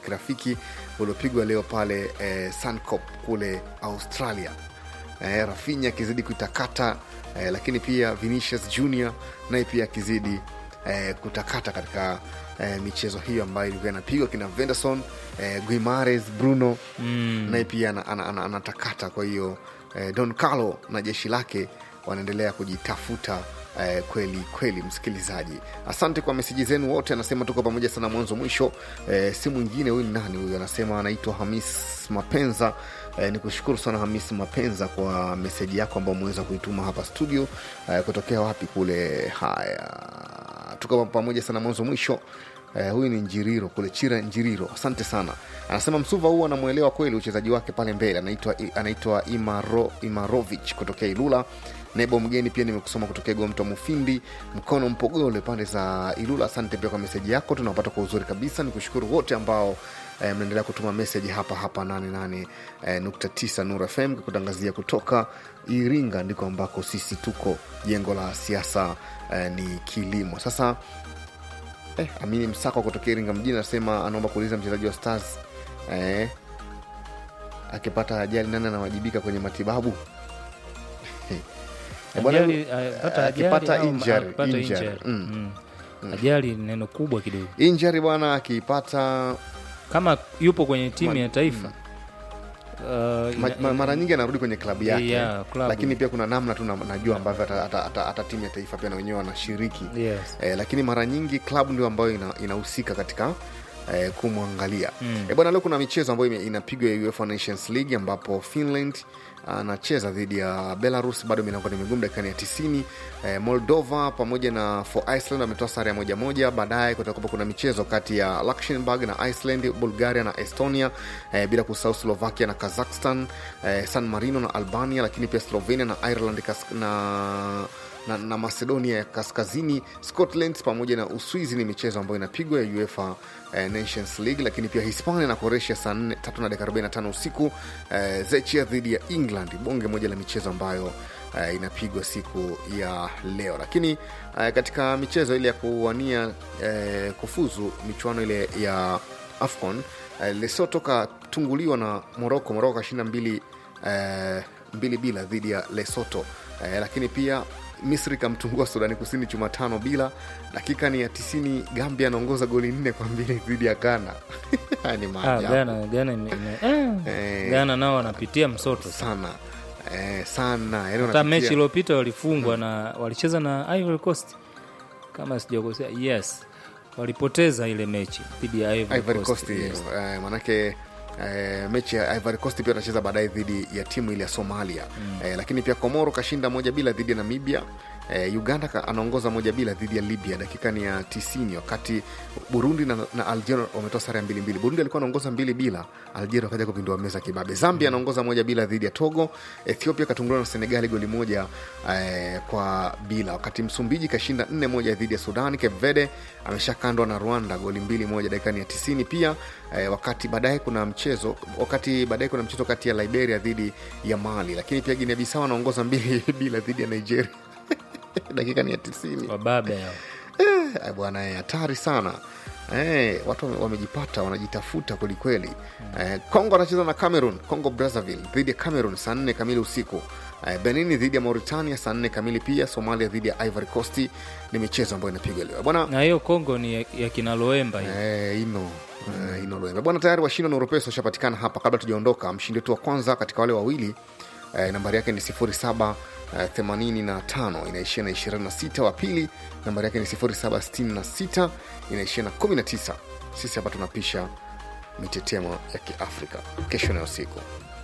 kirafiki uliopigwa leo pale eh, Suncorp kule Australia eh, Rafinha akizidi kuitakata eh, lakini pia Vinicius Junior naye pia akizidi eh, kutakata katika eh, michezo hiyo ambayo ilikuwa inapigwa kina Venderson eh, Guimares Bruno mm. naye pia anatakata ana, ana, ana, anatakata. kwa hiyo eh, Don Carlo na jeshi lake wanaendelea kujitafuta Eh, kweli kweli, msikilizaji, asante kwa meseji zenu wote. Anasema tuko pamoja sana mwanzo mwisho. Eh, si mwingine huyu, ni nani huyu? Anasema anaitwa Hamis Mapenza. Eh, ni kushukuru sana Hamis Mapenza kwa meseji yako ambayo umeweza kuituma hapa studio. Eh, kutokea wapi kule? Haya, tuko pamoja sana mwanzo mwisho. Eh, huyu ni Njiriro kule Chira Njiriro, asante sana. Anasema Msuva huu anamwelewa kweli uchezaji wake pale mbele. Anaitwa anaitwa Imaro, Imarovich kutokea Ilula. Nebo mgeni pia nimekusoma kutokea Gomto Mufindi mkono Mpogole pande za Ilula. Asante pia kwa meseji yako, tunapata kwa uzuri kabisa. Ni kushukuru wote ambao eh, mnaendelea kutuma meseji hapa hapa 88 eh, nukta tisa Nur FM kutangazia kutoka Iringa, ndiko ambako sisi tuko. Jengo la siasa eh, ni kilimo sasa Eh, Amini Msako kutokea Iringa mjini anasema anaomba kuuliza mchezaji wa Stars eh, akipata ajali nani anawajibika kwenye matibabu? Eh, bwana, Ajali, akipata ajali akipata au injury, akipata injury. injury. Mm. Mm. Ajali ni neno kubwa kidogo. Injury bwana, akipata Kama yupo kwenye timu ya taifa uh, ma, ina- ma, mara nyingi anarudi kwenye klabu yake Yeah, klabu. lakini pia kuna namna tu na- najua ambavyo hata- hata- hata hata timu ya taifa pia na wenyewe wanashiriki Yes. eh, lakini mara nyingi klabu ndio ambayo ina- inahusika katika eh, kumwangalia Mm. eh, bwana leo kuna michezo ambayo ime- inapigwa ya UEFA Nations League ambapo Finland anacheza dhidi ya Belarus, bado milango ni migumu dakikani ya 90. Eh, Moldova pamoja na for Iceland ametoa sare ya moja moja. Baadaye kutakuwa kuna michezo kati ya Luxembourg na Iceland, Bulgaria na Estonia, eh, bila kusahau Slovakia na Kazakhstan, eh, San Marino na Albania, lakini pia Slovenia na Ireland kas- na na, na macedonia ya kaskazini scotland pamoja na uswizi ni michezo ambayo inapigwa ya uefa eh, nations league lakini pia hispania na croatia saa 4 tatu na dakika 45 usiku eh, zechia dhidi ya england bonge moja la michezo ambayo eh, inapigwa siku ya leo lakini eh, katika michezo ile ya kuwania eh, kufuzu michuano ile ya afcon eh, lesoto katunguliwa na moroko moroko kashinda mbili eh, mbili bila dhidi ya lesoto eh, lakini pia misri kamtungua sudani kusini chuma tano bila dakika ni ya tisini gambia anaongoza goli nne kwa mbili dhidi ya ghana Haya ni Ah, maajabu Ghana, Ghana, ime- ime- eh, Eh. Ghana nao wanapitia msoto sana eh, sana yani hata wanapitia- mechi iliyopita walifungwa na walicheza na Ivory Coast kama sijakosea yes walipoteza ile mechi dhidi ya Ivory Ivory Coast, Coast, yes. eh, manake eh, mechi ya Ivory Coast pia atacheza baadaye dhidi ya timu ile ya Somalia mm. eh, lakini pia Komoro kashinda moja bila dhidi ya Namibia eh, Uganda ka- anaongoza moja bila dhidi ya Libya dakika ni ya tisini wakati Burundi na, na Algeria wametoa sare ya mbili mbili. Burundi alikuwa anaongoza mbili bila, Algeria wakaja kupindua meza kibabe. Zambia anaongoza moja bila dhidi ya Togo. Ethiopia katunguliwa na Senegali goli moja eh, kwa bila, wakati Msumbiji kashinda nne moja dhidi ya Sudani. Cape Verde ameshakandwa na Rwanda goli mbili moja dakika ni ya tisini pia eh, wakati baadaye kuna mchezo wakati baadaye kuna mchezo kati ya Liberia dhidi ya Mali, lakini pia Guinea Bissau anaongoza mbili bila dhidi ya Nigeria dakika ni ya tisini. wababe hao Eh, bwana eh, hatari sana eh, watu wame- wamejipata wanajitafuta kwelikweli eh, congo anacheza na cameroon congo brazzaville dhidi ya cameroon saa nne kamili usiku eh, benini dhidi ya mauritania saa nne kamili pia somalia dhidi ya ivory coast ni michezo ambayo inapigwa leo bwana na hiyo Kongo ni ya, ya kina Loemba hiyo Eh, ino eh, ino Loembe. bwana tayari washindi wa Noropeso washapatikana hapa kabla tujaondoka mshindi wetu wa kwanza katika wale wawili eh, nambari yake ni 07 eh, 85 inaishia na 26 wa pili nambari yake ni 0766 inaishia na 19 sisi hapa tunapisha mitetemo ya kiafrika kesho na usiku